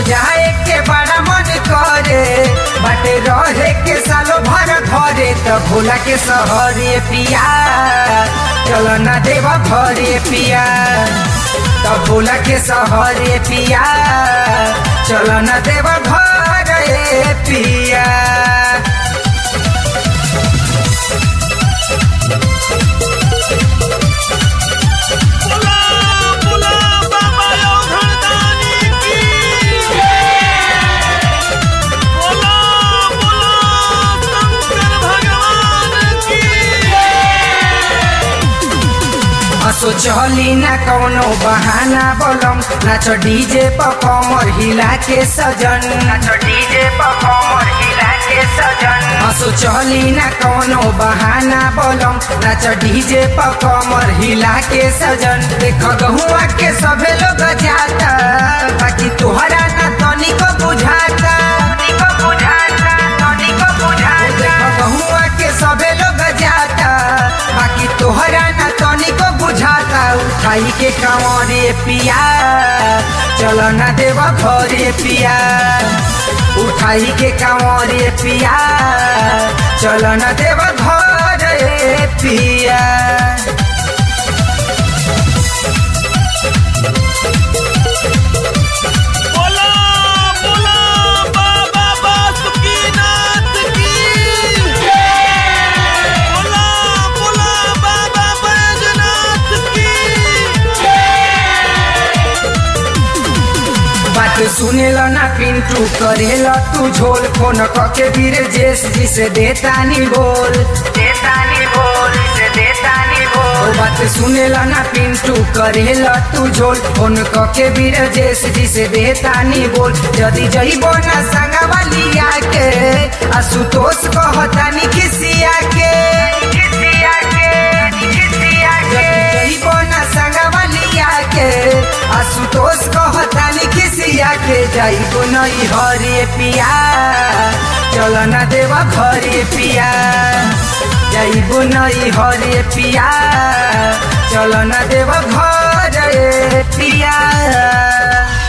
जाए के बड़ा मन करे बाटे रहे के सालो भर घरे त भोला के सहरे पिया चल न देव घरे पिया त भोला के सहरे पिया चल न देव घरे पिया बोला बोला बाबा योगदानी की बोला बोला शंकर भगवान की असो चली ना कौनो बहाना बोलम नाच डीजे पर कमर हिला के सजन नाच डीजे पर कमर हिला के सजन असो चली ना कौनो बहाना बोलम नाच डीजे पर कमर हिला के सजन देख गहुआ के सभे लोग जाता बाकी तोहरा ना तनिको बुझाता तनिको बुझाता तनिको बुझाता देख गहुआ के सभे लोग जाता बाकी तोहरा ना तनिको बुझाता उठाई के कांवरे पिया चल ना देव घरे पिया उठाई के कांवरे पिया चल ना देव घरे पिया बोला बोला बाबा बासुकीनाथ की बोला बोला बाबा बैजनाथ की बात सुनेल ना पिंटू करेल तू झोल फोन कके वीर जेस जी से देतानी बोल देतानी बोल से देतानी बोल बात सुनेल ना पिंटू करेल तू झोल फोन कके वीर जेस जी से देतानी बोल जदी जइबो ना संगवा लिया के आशुतोष कहतानी खिसिया के खिसिया के खिसिया के जइबो ना संगवा लिया के आशुतोष कहतानी खिसिया के जाइबो नई हरे पिया चल ना देव घरे पिया जाइबो नई हरे पिया चल ना देव घरे पिया